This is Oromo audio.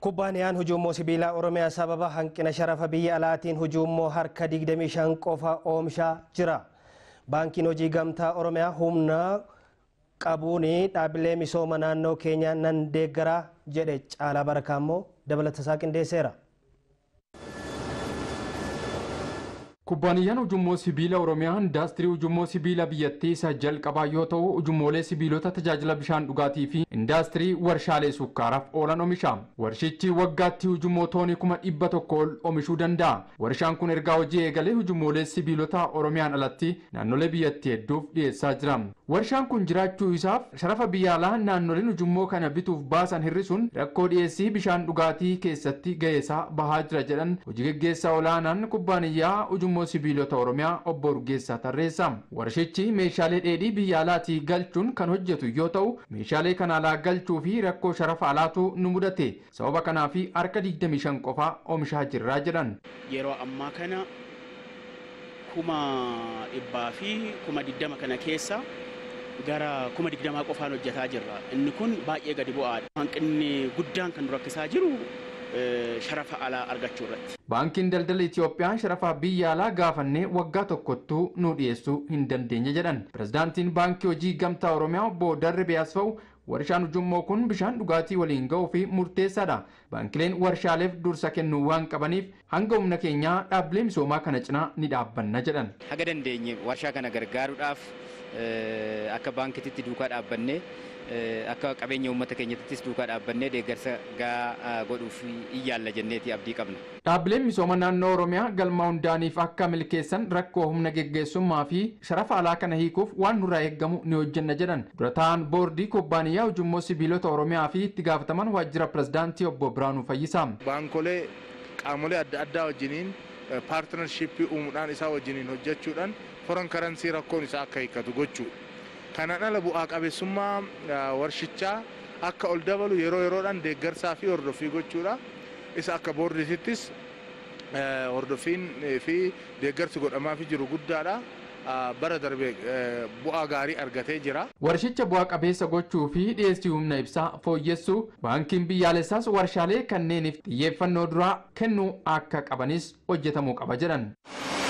Kubbaaniyaan hujummoo sibiilaa Oromiyaa sababa hanqina sharafa biyya alaatiin hujummoo harka 25 qofa oomishaa jira. Baankiin hojii gamtaa Oromiyaa humna qabuun dhaabbilee misooma naannoo keenyaa nan deeggaraa jedhe caalaa barakaa immoo dabalatasaa qindeesseera. Kubbaaniyyaan ujummoo sibiila Oromiyaa indaastirii ujummoo sibiila biyyattii isa jalqabaa yoo ta'u ujummoolee sibiilota tajaajila bishaan dhugaatii fi indaastirii warshaalee sukkaaraaf oolan oomisha. Warshichi waggaatti ujummoo toonii kuma dhibba tokko ol oomishuu danda'a. Warshaan kun ergaa hojii eegalee ujummoolee sibiilota Oromiyaan alatti naannolee biyyattii hedduuf dhiyeessaa jira. Warshaan kun jiraachuu isaaf sharafa biyya alaa naannoleen ujummoo kana bituuf baasan hir'isuun rakkoo dhiyeessii bishaan dhugaatii keessatti ga'eessaa bahaa jira jedhan hojii gaggeessaa olaanaan kubbaaniyyaa ujummoo sibiilota Oromiyaa obbo Urgeessaa Tarreessa. Warshichi meeshaalee dheedhii biyya alaatii galchuun kan hojjetu yoo ta'u meeshaalee kana alaa galchuu fi rakkoo sharafa alaatu nu mudate sababa kanaaf harka 25 qofaa oomishaa jirraa jedhan. Yeroo ammaa kana kuma dhibbaa fi kuma digdama kana keessa gara kuma digdamaa qofaan hojjetaa jirra. Inni kun baay'ee gadi bu'aadha. Hanqinni guddaan kan nu rakkisaa jiru sharafa alaa argachuu irratti. Baankiin daldala Itoophiyaa sharafa biyya alaa gaafannee waggaa tokkottuu nu dhiyeessuu hin dandeenye jedhan. Pirezidaantiin baankii hojii gamtaa Oromiyaa obbo Darbe Asfaw warshaan ujummoo kun bishaan dhugaatii waliin ga'uu fi murteessaadha. Baankileen warshaaleef dursa kennuu waan qabaniif hanga humna keenyaa dhaabbilee misoomaa kana cinaa ni dhaabbanna jedhan. Haga dandeenye warshaa kana gargaaruudhaaf akka baankititti duukaa dhaabbannee akka qabeenya uummata keenyattis duukaa dhaabbannee deeggarsa gaa godhuuf iyyaalla jenneeti abdii qabna. Dhaabbileen misooma naannoo Oromiyaa galma hundaaniif akka milkeessan rakkoo humna geggeessummaa fi sharafa alaa kana hiikuuf waan nurraa eeggamu ni hojjenna jedhan. Dura ta'an boordii kubbaaniyyaa ujummoo sibiilota Oromiyaa fi itti gaafataman waajjira pirezidaantii obbo Biraanuu Fayyisaa. Baankolee qaamolee adda addaa wajjiniin paartinarshiippii uumuudhaan isaa wajjiniin hojjechuudhaan foran karansii rakkoon isaa akka hiikkatu gochuudha. Kanaan ala bu'aa qabeessummaa warshichaa akka ol dabalu yeroo yeroodhaan deeggarsaa fi hordoffii gochuudha. Isa akka boorditittis hordoffiin fi deeggarsi godhamaafii jiru guddaadha. bara darbe bu'aa gaarii argatee jira. Warshicha bu'aa qabeessa gochuu fi dhiyeessii humna ibsaa fooyyessuu baankiin biyyaalessaas warshaalee kanneeniif xiyyeeffannoo duraa kennuu akka qabanis hojjetamuu qaba jedhan.